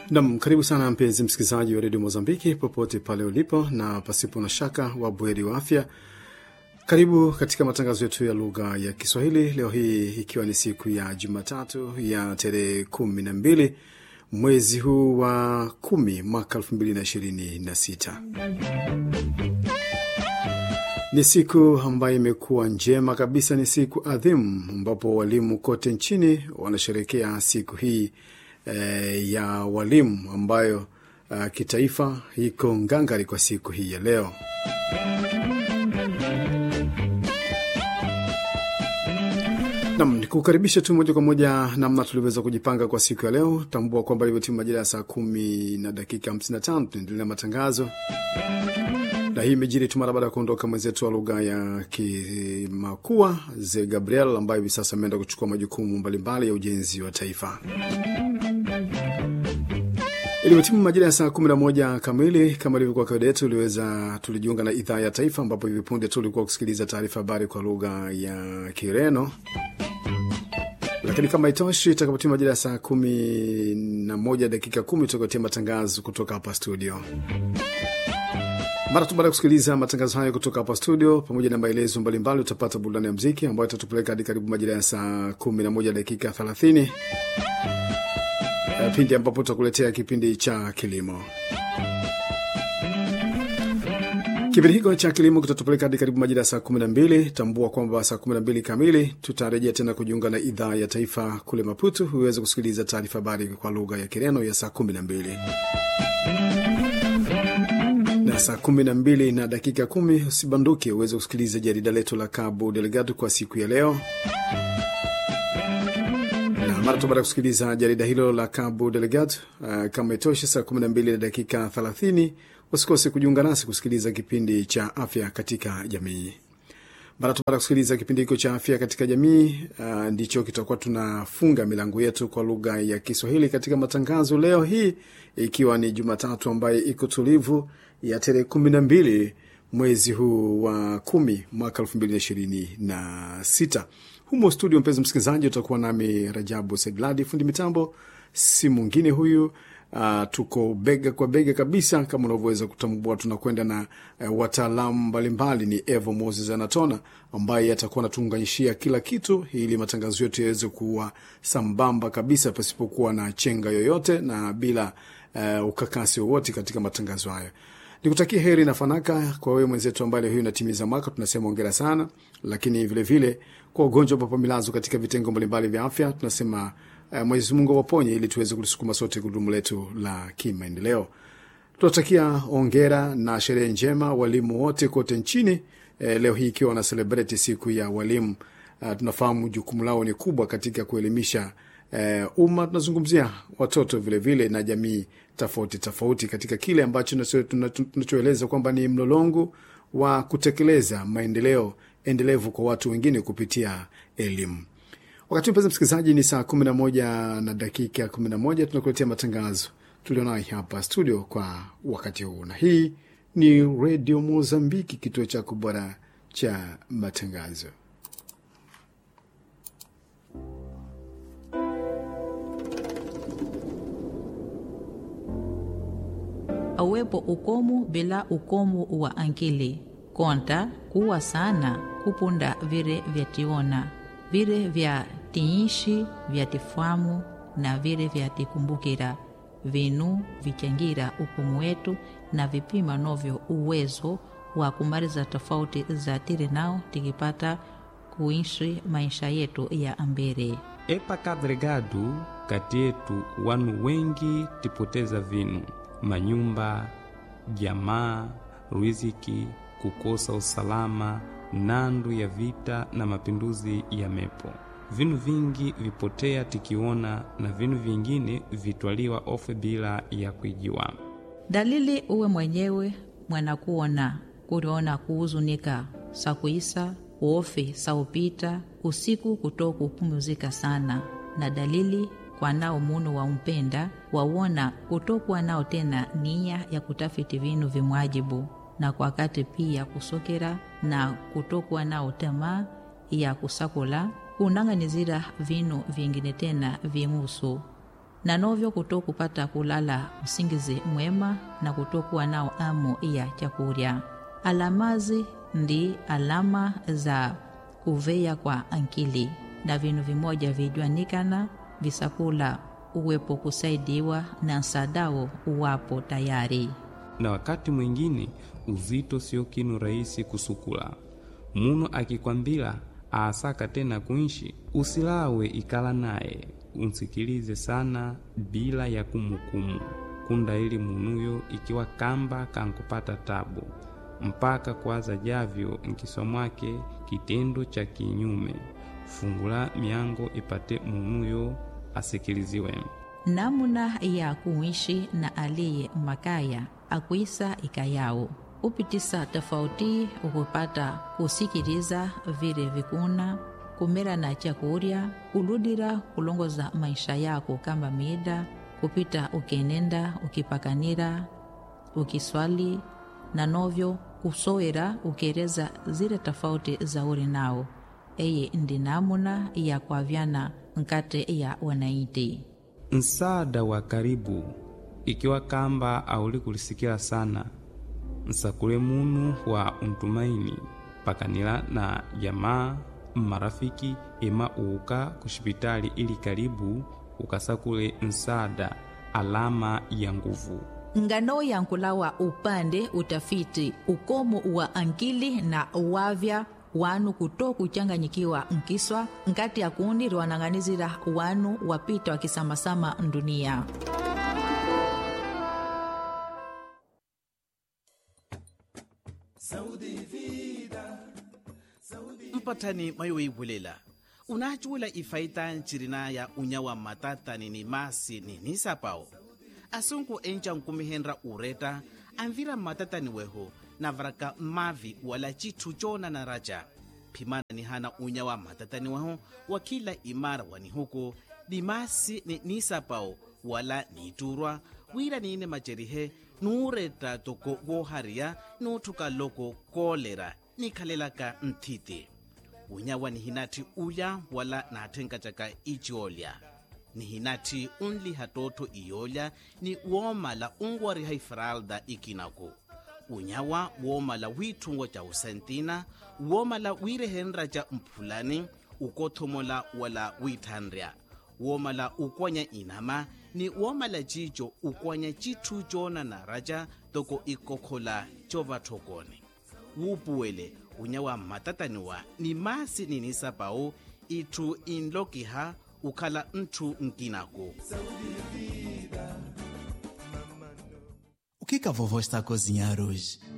Nam, karibu sana mpenzi msikilizaji wa redio Mozambiki popote pale ulipo, na pasipo na shaka wa bweri wa afya. Karibu katika matangazo yetu ya lugha ya Kiswahili leo hii ikiwa ni siku ya Jumatatu ya tarehe kumi na mbili mwezi huu wa kumi mwaka elfu mbili na ishirini na sita. Ni siku ambayo imekuwa njema kabisa, ni siku adhimu ambapo walimu kote nchini wanasherekea siku hii eh, ya walimu ambayo uh, kitaifa iko ngangari kwa siku hii ya leo. Nam, nikukaribisha tu moja kwa moja namna tulivyoweza kujipanga kwa siku ya leo. Tambua kwamba ilivyotimu majira ya saa kumi na dakika 55 tunaendelea matangazo, na hii imejiri tu mara baada ya kuondoka mwenzetu wa lugha ya Kimakua Ze Gabriel ambaye hivi sasa ameenda kuchukua majukumu mbalimbali ya ujenzi wa taifa. Ilivyotimu majira ya saa kumi na moja kamili kama ilivyokuwa kawaida yetu, uliweza tulijiunga na idhaa ya taifa, ambapo hivi punde tu ulikuwa kusikiliza taarifa habari kwa lugha ya Kireno. Lakini kama itoshi, itakapotimu majira ya saa kumi na moja dakika kumi tutakuletea matangazo kutoka hapa studio. Mara tu baada ya kusikiliza matangazo hayo kutoka hapa studio, pamoja na maelezo mbalimbali, utapata burudani ya mziki ambayo itatupeleka hadi karibu majira ya saa kumi na moja dakika thelathini pindi ambapo tutakuletea kipindi cha kilimo. Kipindi hiko cha kilimo kitatupeleka hadi karibu majira ya saa kumi na mbili. Tambua kwamba saa kumi na mbili kamili tutarejea tena kujiunga na idhaa ya taifa kule Maputo uweze kusikiliza taarifa habari kwa lugha ya Kireno ya saa kumi na mbili na saa kumi na mbili na dakika kumi usibanduke uweze kusikiliza jarida letu la Cabo Delgado kwa siku ya leo mara tu baada ya kusikiliza jarida hilo la Cabo Delgado, uh, kama itoshe, saa 12 na dakika 30, usikose kujiunga nasi kusikiliza kipindi cha afya katika jamii. Mara tu baada ya kusikiliza kipindi hicho cha afya katika jamii, uh, ndicho kitakuwa tunafunga milango yetu kwa lugha ya Kiswahili katika matangazo leo hii, ikiwa ni Jumatatu ambaye iko tulivu ya tarehe 12 mwezi huu wa kumi mwaka 2026 humo studio, mpenzi msikilizaji, utakuwa nami Rajabu Sedladi, fundi mitambo si mwingine huyu. Uh, tuko bega kwa bega kabisa kama unavyoweza kutambua. Tunakwenda na uh, wataalamu mbalimbali. Ni Evo Moses Anatona ambaye atakuwa anatuunganishia kila kitu ili matangazo yetu yaweze kuwa sambamba kabisa pasipokuwa na chenga yoyote na bila uh, ukakasi wowote katika matangazo hayo. Nikutakia heri na fanaka kwa wewe mwenzetu ambaye leo hii unatimiza mwaka, tunasema ongera sana. Lakini vilevile vile, kwa ugonjwa ambapo milazo katika vitengo mbalimbali vya afya tunasema uh, Mwenyezi Mungu awaponye ili tuweze kulisukuma sote gurudumu letu la kimaendeleo. Tunatakia ongera na sherehe njema walimu wote kote nchini. Eh, leo hii ikiwa wana celebrate siku ya walimu. Uh, tunafahamu jukumu lao ni kubwa katika kuelimisha uh, umma. Tunazungumzia watoto vilevile vile na jamii tofauti tofauti katika kile ambacho tunachoeleza kwamba ni mlolongo wa kutekeleza maendeleo endelevu kwa watu wengine kupitia elimu. Wakati mpenzi msikilizaji, ni saa kumi na moja na dakika kumi na moja tunakuletea matangazo tulionayo hapa studio kwa wakati huu, na hii ni Redio Mozambiki, kituo chako bora cha matangazo. Awepo ukomo bila ukomo wa ankili konta kuwa sana kupunda vile vyationa vile vya tiishi vyatifamu na vile vyatikumbukira vinu vichangira ukomo wetu na vipima novyo uwezo wa kumaliza tofauti za tiri nao tikipata kuishi maisha yetu ya ambere epa kadregadu kati yetu wanu wengi tipoteza vinu manyumba, jamaa, riziki, kukosa usalama, nandu ya vita na mapinduzi ya mepo. Vinu vingi vipotea tikiona na vinu vingine vitwaliwa ofe bila ya kuijiwa. dalili uwe mwenyewe mwanakuona kuriona kuhuzunika sakuisa uofe saupita usiku kuto kupumuzika sana na dalili kwa nao munu wa umpenda wawona kutokuwa nao tena nia ya kutafiti vinu vimwajibu na kwa wakati pia kusokera na kutokuwa nao tamaa ya kusakula kunang'anizira vinu vingine tena vimusu na novyo kuto kupata kulala usingizi mwema na kutokuwa nao amu ya chakurya alamazi ndi alama za kuveya kwa ankili na vinu vimoja vijwanikana visakula uwepo kusaidiwa na nsadao uwapo tayari na wakati mwingine uzito sio kinu rahisi kusukula muno akikwambila aasaka tena kuishi usilawe ikala naye unsikilize sana bila ya kumukumu kunda ili munuyo ikiwa kamba kankupata tabu mpaka kwaza javyo nkisomwake kitendo cha kinyume fungula miango ipate munuyo asikiliziwe namuna ya kuishi na aliye makaya akwisa ikayao upitisa tofauti ukupata kusikiliza vile vikuna kumera na chakurya kuludira kulongoza maisha yako kama mida kupita ukenenda ukipakanira ukiswali na novyo kusowera ukieleza zile tofauti za uri nao eye ndi namuna ya kwavyana nkate ya wanaiti msaada wa karibu ikiwa kamba auli kulisikila sana nsakule munu wa untumaini pakanila na jamaa marafiki ema uuka kushipitali ili karibu ukasakule msaada alama ya nguvu ngano yankulawa upande utafiti ukomo wa ankili na wavya wanu kuto kuchanganyikiwa nkiswa nkati ya kundi liwanang'anizira wanu wapita wakisamasama ndunia mpatani mayoibulela unachuwela ifaita ncirina ya unyawa matatani ni masi ni nisapao asunku enca nkumihenra ureta anvira matatani weho navaraka mavi wala citthu cona na raja phimana ni hana unyawa matatani weho wa kila imara wani huko ni masi ni nisapao wala niiturwa wira niine macerihe nuuretta toko wohariya nuuthuka loko koolera nikhalelaka nthiti unyawa ni hinati ulya wala naathenkatyaka iciolya ni hinati unliha tootho iyolya ni woomala unwariha ifralda ikinaku unyawa woomala wiithungo ca usentina woomala wiirehenra ca mphulani ukothomola wala wiithanrya woomala ukwanya inama ni woomala cico ukwanya citthu coona na raca toko ikokhola covathokone wuupuwele unyawa mmatataniwa ni masi ninisapau itthu inlokiha ukhala nthu nkinaku O que, que a vovó está a cozinhar hoje?